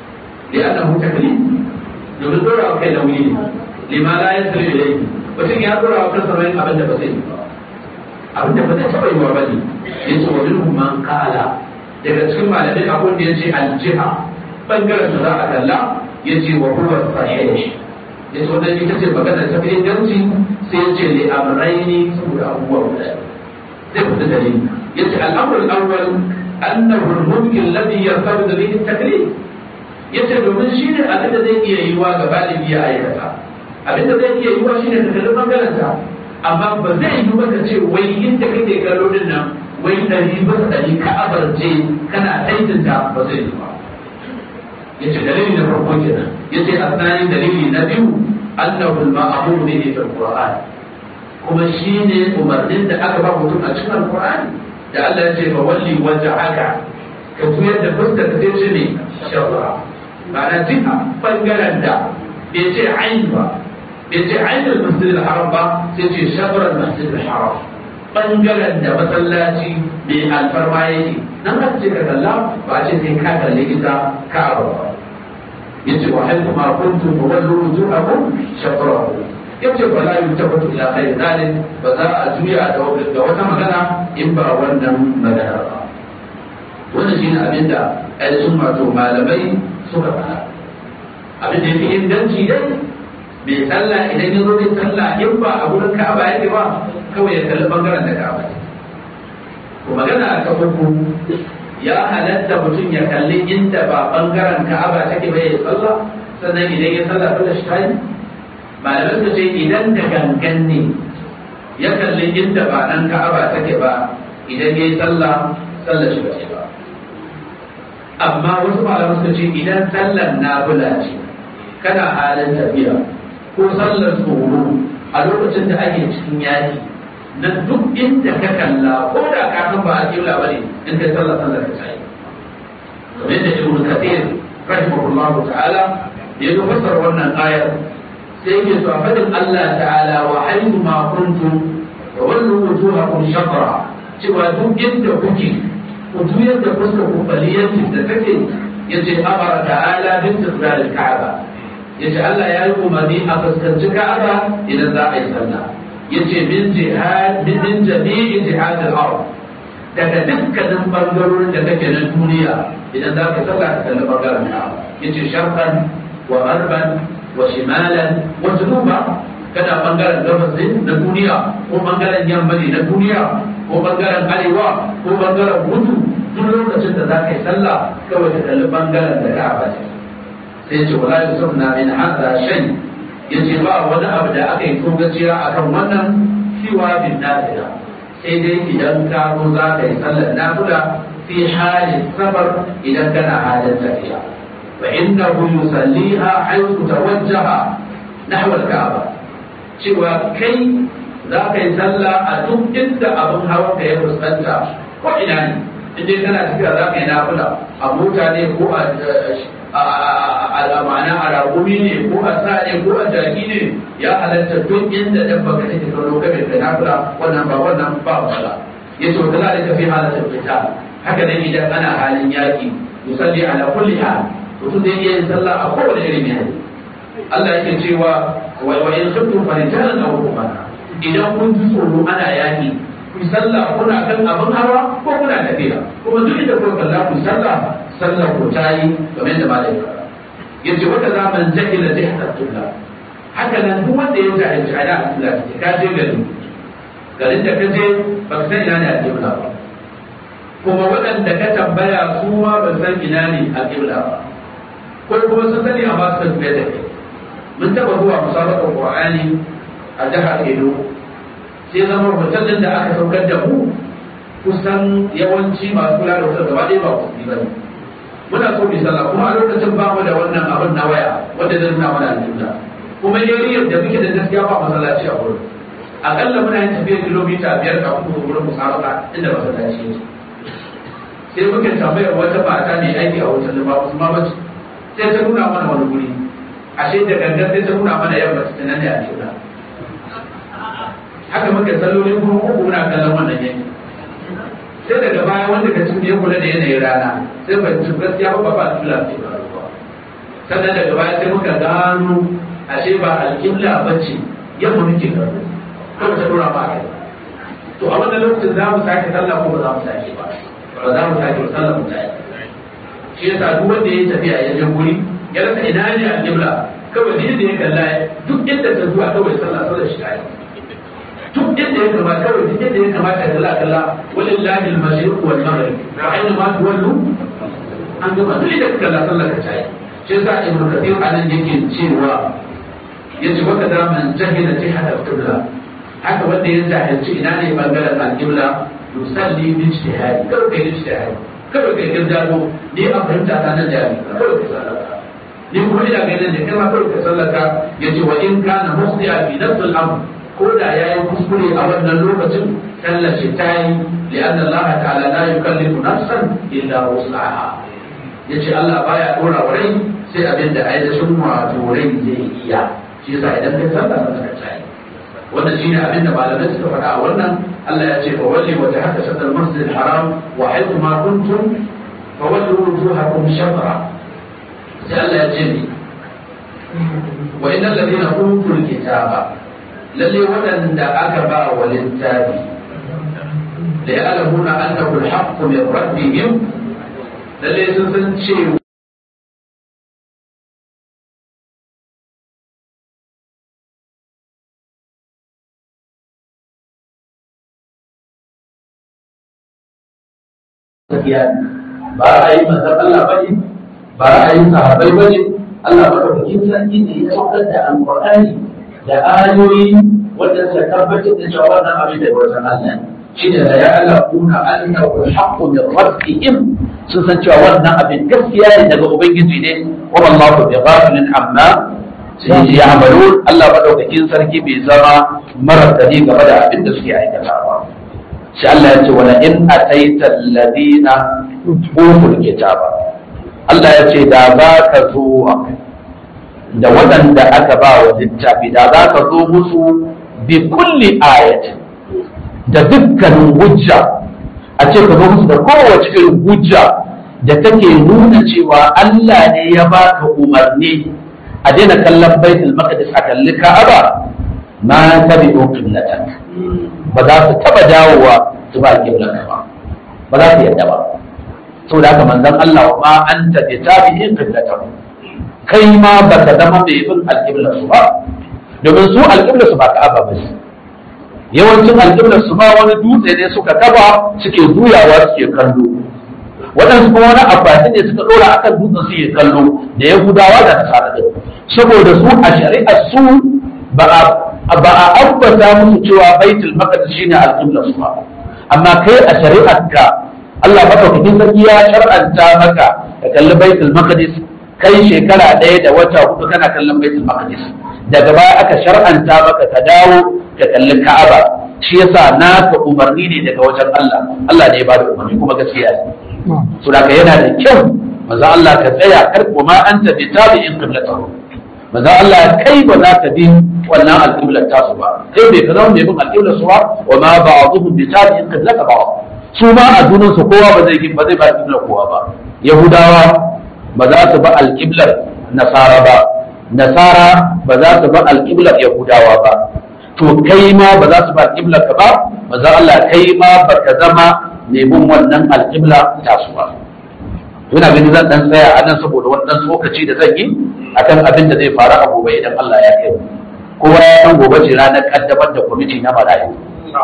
لأنه تكليف domin dora wa kai nauyi ne lima la ya sirri da yake mutum ya dora wa kansa mai abin da ba zai yi ba abin da ba zai taɓa yi wa bane ya ce wa minhum man qala daga cikin malamai akwai da ya ce aljiha bangaren da za a kalla ya ce wa huwa sahih ya ce wannan ita ce magana ta fi inganci sai ya ce li amrayni saboda abubuwa guda zai fita dalili ya ce al'amrul awwal annahu al-mumkin alladhi yartabitu bihi at-taklif yace domin shi ne abin da zai iya yiwa ga galibi ya aikata abin da zai iya yiwa shi ne ka kalli bangaren ta amma ba zai yi ba ka ce wai inda kake kallo din nan wai ɗari bisa ɗari ka abarce kana taitin ta ba zai yi ba yace dalili na farko kenan yace asani dalili na biyu annahu al-ma'mur bihi fil qur'an kuma shine umarnin da aka ba mutum a cikin alqur'ani da Allah ya ce fa walli wajhaka ka tuyar da fuskar ka sai ce ne shabra ma'ana duka bangaren da bai ce ain ba bai ce ain al-masjid al-haram ba sai ce shabra al-masjid al-haram bangaren da masallaci mai alfarma yake nan ka ce ka kalla ba ce sai ka kalli ita ka'aba ba yace wa hal ma kuntum wallu wujuhakum shatrahu yace ba la yutafatu ila ghairi dhalik ba za a juya da wata magana in ba wannan magana ba wannan shine abin da ainihin wato malamai suka faɗa abin da yake inganci dai bai sallah idan ya zo zai sallah in ba a wurin ka'aba yake ba kawai ya kalli bangaren da ka'aba ne ko magana ta uku ya halatta mutum ya kalli inda ba bangaren ka'aba take ba ya sallah sannan idan ya sallah ko da shi tayi malamai suka ce idan da gangan ne ya kalli inda ba nan ka'aba take ba idan ya yi sallah sallah shi ba ce ba amma wasu malamai suka ce idan sallar nafila ce kana halin tafiya ko sallar tsoro a lokacin da ake cikin yaki na duk inda ka kalla ko da ka san ba a kibla bane in kai sallar sallar ka tayi kamar yadda ibnu kathir rahimahullahu ta'ala ya zo fasar wannan ayar sai yake so a fadin Allah ta'ala wa haythu ma kuntum wa wallu wujuhakum shatra cewa duk inda kuke ku juyar da fuskar ku faliyatin da take yace amara ta'ala bin tisrar al-ka'aba yace Allah ya yi umarni a fuskanci Ka'aba idan za a yi sallah yace min jihad min jami'i jihad al-ard daga dukkanin bangarorin da kake na duniya idan za ka sallah ka kalli bangaren Ka'aba yace sharqan wa gharban wa shimalan wa junuba kana bangaren gabas na duniya ko bangaren yamma na duniya ko bangaren arewa ko bangaren kudu duk lokacin da za ka yi sallah kawai ka kalli bangaren da Ka'aba ce sai ce wala yusufna min hadha shay yace ba wani abu da aka yi togaciya akan wannan siwa bin nafila sai dai idan ka zo za ka yi sallar nafila fi halin safar idan kana halin tafiya fa innahu yusalliha haythu tawajjaha nahwa al-ka'ba cewa kai za ka yi sallah a duk inda abin hawan ka ya fuskanta ko ina ne in dai kana tafiya za ka yi nafila a mota ne ko a ma'ana a ragumi ne ko a sa ne ko a jaki ne ya halatta duk inda dan baka take kallo ka bai nafila wannan ba wannan ba wala yace wa zalika fi halatil qital haka ne idan ana halin yaki yusalli ala kulli hal mutum zai iya yin sallah a kowane irin yanayi Allah yake cewa wa in khiftum fa rijalan aw rukbana idan kun ji tsoro ana yaki ku sallah kuna kan abin hawa ko kuna tafiya kuma duk inda kuka kalla ku sallah sallah ku tayi kamar da malai fara yace wata zaman jahila jihta tulla haka nan duk wanda ya jahilci ala asila ka je gari garin da ka je ba ka san ina ne a kibla ba kuma waɗanda ka tambaya su ma ba san ina ne a kibla ba ko kuma sun sani amma suka tafiya da kai mun taɓa zuwa musabaqar qur'ani a jihar Edo sai zama hotel da aka saukar da mu kusan yawanci masu kula da hotel gaba ɗaya ba ku ba ne muna so mu sallah kuma a lokacin ba mu da wannan abin na waya wanda zai nuna mana alƙibla kuma yariyar da muke da gaskiya ba masallaci a wurin akalla muna yin tafiyar kilomita biyar kafin mu wurin musabaka inda masallaci yake sai muke tambayar wata mata mai aiki a hotel ba su ma bace sai ta nuna mana wani guri ashe da gangan sai ta nuna mana yamma ta nan da alƙibla haka muka sallolin kuma uku muna kallon wannan yanki sai daga baya wanda ka cikin ya kula da yanayin rana sai ba ci gaskiya ba ba alƙibla ce ba sannan daga baya sai muka gano ashe ba alƙibla ba ce yamma muke kallo ko ta dora ba kai to a wannan lokacin za mu sake sallah ko ba za mu sake ba ba za mu sake sallah mu sake shi yasa duk wanda ya tafiya ya je guri ya rasa ina ne alƙibla kawai duk da ya kalla duk inda ta zuwa kawai sallah sallah shi kai duk inda ya kamata kawai duk inda ya kamata kalla kalla walillahi al-mashriq wal maghrib fa aina ma tuwallu an gama duk inda kalla sallah ka tayi shi yasa ibnu kathir anan yake cewa yace waka da man jahila jihad al-qibla haka wanda ya jahilci ina ne bangaren al-qibla yusalli bi ijtihad kawai kai ijtihad kawai kai girdado ni a fahimta ta nan jari kawai kai sallaka ni kuma ina ganin da kai ma kawai kai sallaka yace wa in kana mukhtiya fi nafs al-amr ko da ya yi kuskure a wannan lokacin tallace ta yi li'an Allah ta'ala la yukallifu nafsan illa wus'aha yace Allah baya dora wa rai sai abin da ainihin wato rai zai iya shi yasa idan kai sallah ba ka tsaye wannan shine abin da malamai suka faɗa a wannan Allah ya ce fa walli wa tahaka sadal masjid haram wa haythu ma kuntum fa wallu wujuhakum shatra sai Allah ya ce ni wa innal ladina utul kitaba lalle waɗanda aka ba wa littafi da ya alamuna annahu alhaqqu min rabbihim lalle sun san cewa ba ra'ayin manzon Allah bane ba ra'ayin sahabbai bane Allah madaukakin sarki ne ya saukar da alqur'ani da ayoyi wanda suka tabbatar da cewa wannan abin da wajen Allah shi ne da ya alaquna annahu alhaqqu min rabbihim sun san cewa wannan abin gaskiya ne daga ubangiji ne wa wallahu bi ghafilin amma sai ya amalu Allah madaukakin sarki bai zama marar gani game da abin da suke aikatawa sai Allah ya ce wala in ataita alladhina utul kitaba Allah ya ce da za ka zo da waɗanda aka ba wa littafi da za ka zo musu bi kulli ayat da dukkanin hujja a ce ka zo musu da kowace irin hujja da take nuna cewa Allah ne ya baka umarni a daina kallon baitul maqdis a kalli ka'aba ma tabi'u qiblatan ba za su taba dawowa su ba qiblan ba ba za su yadda ba saboda haka manzon Allah wa ma anta bi tabi'in qiblatan kai ma ba ka zama mai bin alƙiblar su ba domin su alƙiblar su ba ka'aba ba su yawancin alƙiblar su ba wani dutse ne suka kaba suke juyawa suke kallo waɗansu kuma wani abbasi ne suka ɗora akan dutsen suke kallo da yahudawa da nasara ɗin saboda su a shari'ar su ba a ba a ambata musu cewa baitul maqdis shine alƙiblar su ba amma kai a shari'ar ka Allah madaukakin sarki ya shar'anta maka ka kalli baitul maqdis kai shekara ɗaya da wata hudu kana kallon baitul maqdis daga baya aka shar'anta maka ka dawo ka kalli ka'aba shi yasa naka umarni ne daga wajen Allah Allah ne ya bada umarni kuma gaskiya ne so da yana da kyau manzo Allah ka tsaya kar kuma anta bi tabi'in qiblatahu manzo Allah kai ba za ka bi wannan alqiblar tasu ba kai bai ka zama mai bin alqiblar su ba wa ma ba'dhum bi tabi'in qiblata ba'd su ma a junan su kowa ba zai ba zai ba alqiblar kowa ba yahudawa ba za su ba alqiblar nasara ba nasara ba za su ba alqiblar yahudawa ba to kai ma ba za su ba alqiblar ka ba manzo Allah kai ma ba ka zama mai bin wannan alqibla tasu ba ina ganin zan dan tsaya a nan saboda wannan tsokaci da zan yi akan abin da zai faru a gobe idan Allah ya kai kowa ya san gobe ce ranar kaddamar da kwamiti na marayu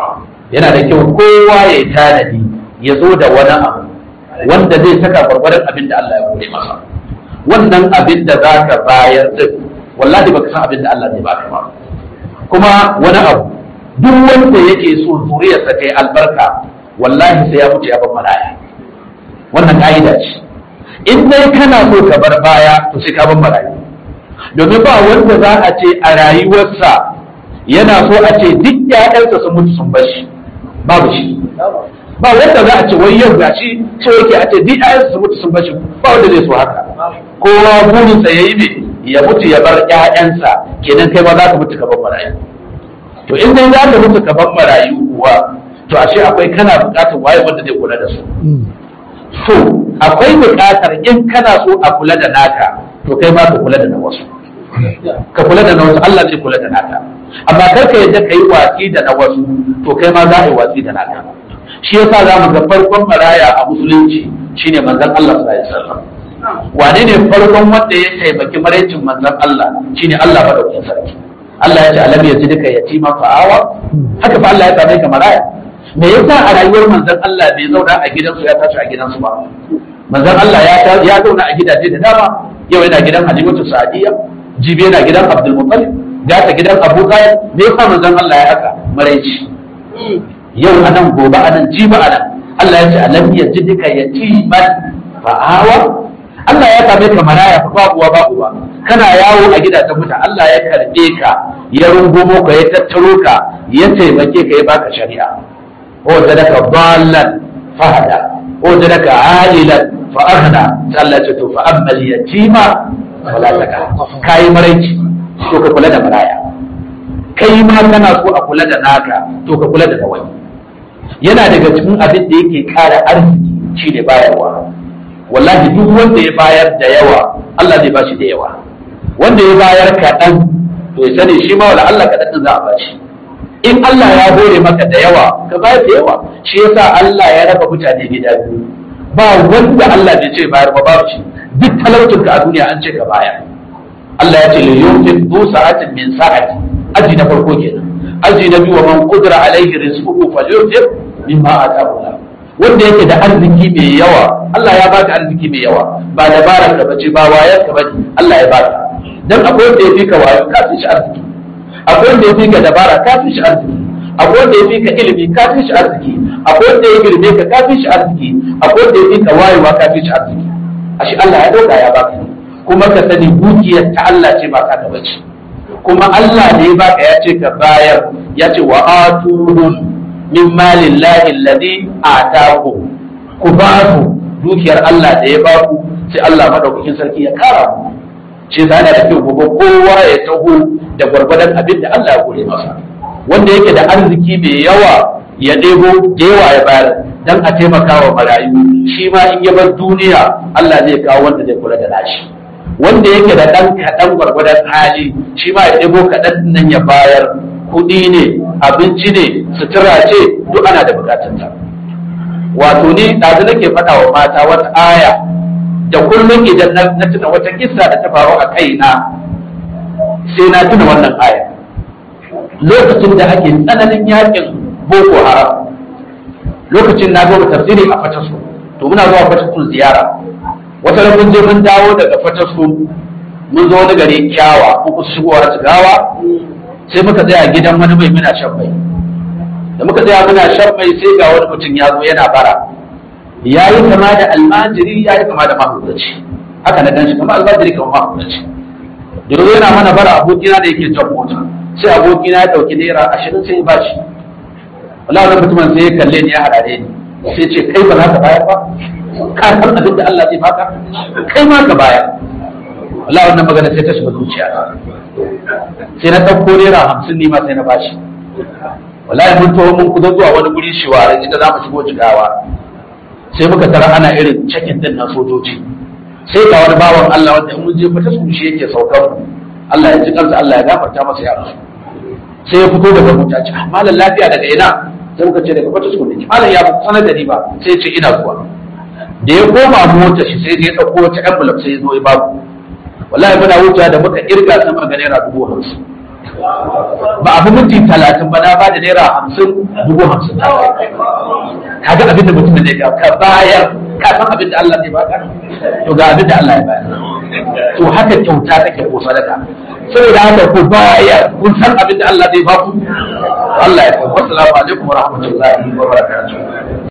yana da kyau kowa ya yi tanadi ya zo da wani abu wanda zai saka gwargwadon abin da Allah ya kore masa wannan abin da za ka bayar din wallahi baka san abin da Allah zai baka ba kuma wani abu duk wanda yake so zuriyarsa kai albarka wallahi sai ya mutu ya bar maraya wannan ka'ida ce in dai kana so ka bar baya to sai ka bar marayu domin ba wanda za a ce a rayuwarsa yana so a ce duk ƴaƴansa sun mutu sun bar shi babu shi ba wanda za a ce wai yau gashi so yake a ce duk ƴaƴansa sun mutu sun bar shi ba wanda zai so haka kowa burinsa ya yi me ya mutu ya bar ƴaƴansa kenan kai ma za ka mutu ka bar marayu to in dai za ka mutu ka bar marayu kuwa to ashe akwai kana buƙatar waye wanda zai kula da su so akwai buƙatar in kana so a kula da naka to kai ma ka kula da na wasu ka kula da na wasu Allah zai kula da naka amma kar ka yadda ka yi watsi da na wasu to kai ma za a yi watsi da naka shi yasa za mu ga farkon maraya a musulunci shine manzon Allah sallallahu alaihi wasallam wane ne farkon wanda ya taimaki maraicin manzon Allah shine Allah madaukakin sarki Allah ya ce alam yazidka yatima fa'awa haka fa Allah ya same ka maraya me yasa a rayuwar manzon Allah bai zauna a gidansu ya tashi a gidansu ba manzon Allah ya ya zauna a gidaje da dama yau yana gidan Halimatu Sa'diya jibi yana gidan Abdul Muttalib ga ta gidan Abu Talib me yasa manzon Allah ya haka maraici yau anan gobe anan jibi anan Allah ya ce alam yajidka yatiman fa'awa Allah ya same ka maraya fa babu uwa babu ba kana yawo a gidajen mutane Allah ya karbe ka ya rungumo ka ya tattaro ka ya taimake ka ya baka shari'a ko da daga ballan fahada ko da daga alilan fa aghna Allah ce to fa amma yatima wala taka kai maraici to ka kula da maraya kai ma kana so a kula da naka to ka kula da wani yana daga cikin abin da yake kara arziki shine bayarwa wallahi duk wanda ya bayar da yawa Allah zai bashi da yawa wanda ya bayar kaɗan to ya sani shi ma wala Allah kaɗan din za a bashi in Allah ya hore maka da yawa ka bayar da yawa shi yasa Allah ya raba mutane gida biyu ba wanda Allah bai ce bayar ba babu shi duk talaucin ka a duniya an ce ka bayar Allah ya ce li yunfiq du sa'atin min sa'ati aji na farko kenan aji na biyu wa man qudira alaihi rizquhu falyunfiq mimma ataahu Allah wanda yake da arziki mai yawa Allah ya baka arziki mai yawa ba dabarar ka bace ba wayar ka bace Allah ya baka dan akwai wanda ya fi ka wayo ka fi shi arziki akwai wanda ya fi ka dabara ka fi shi arziki akwai wanda ya fi ka ilimi ka fi shi arziki akwai wanda ya girme ka ka fi shi arziki akwai wanda ya fi ka wayewa ka fi shi arziki ashe Allah ya dauka ya baka kuma ka sani dukiyar ta Allah ce ba ka ta bace kuma Allah ne ya baka ya ce ka bayar ya ce wa atuhum min malin lahi alladhi ataku ku ba su dukiyar Allah da ya ba ku sai Allah madaukakin sarki ya kara ku ce da da kyau gobe kowa ya taho da gwargwadon abin da Allah ya gode masa wanda yake da arziki mai yawa ya ɗebo da yawa ya bayar dan a taimaka wa marayu shi ma in ya bar duniya Allah zai kawo wanda zai kula da nashi wanda yake da ɗan kaɗan gwargwadon hali shi ma ya ɗebo kaɗan nan ya bayar kuɗi ne abinci ne sutura ce duk ana da bukatunta wato ni ɗazu nake faɗa wa mata wata aya da kullum idan na tuna wata kissa da ta faru a kaina sai na tuna wannan aya lokacin da ake tsananin yakin boko haram lokacin na gaba tafsiri a fatasu to muna zuwa fatasu ziyara wata mun je mun dawo daga fatasu mun zo wani gari kyawa ko shigowa jigawa sai muka tsaya gidan wani mai muna shan mai da muka tsaya muna shan mai sai ga wani mutum ya zo yana bara ya yi kama da almajiri ya yi kama da mahaukaci haka na ganshi kama almajiri kama mahaukaci da zo yana mana bara abokina da yake jan mota sai abokina ya ɗauki naira ashirin sai ya bashi wala wani mutumin sai ya kalle ni ya harare ni sai ce kai ba za ka bayar ba ka san abin da Allah zai baka kai ma ka bayar wala wannan magana sai ta shiga zuciya sai na ɗauko naira hamsin ne ma sai na bashi wallahi mun taho mun kuzo zuwa wani guri shiware inda za mu shigo jigawa sai muka tara ana irin cikin din na sojoji sai ga wani bawan Allah wanda in mun je fata su shi yake saukar mu Allah ya ji kansa Allah ya gafarta masa ya rasu sai ya fito daga mota ce malam lafiya daga ina sai muka ce daga fata su ne malam ya sanar da ni ba sai ce ina zuwa da ya koma mota shi sai ya dauko wata envelope sai ya zo ya babu wallahi muna wucewa da muka irga sama ga naira dubu hamsin ba abu minti talatin ba na ba da naira hamsin dubu hamsin ka ga abin da mutum ne ga ka bayar ka san abin da Allah zai baka to ga abin da Allah ya bayar to haka kyauta take ko sadaka saboda haka ku bayar kun san abin da Allah zai baku Allah ya kawo assalamu alaikum wa rahmatullahi wa barakatuh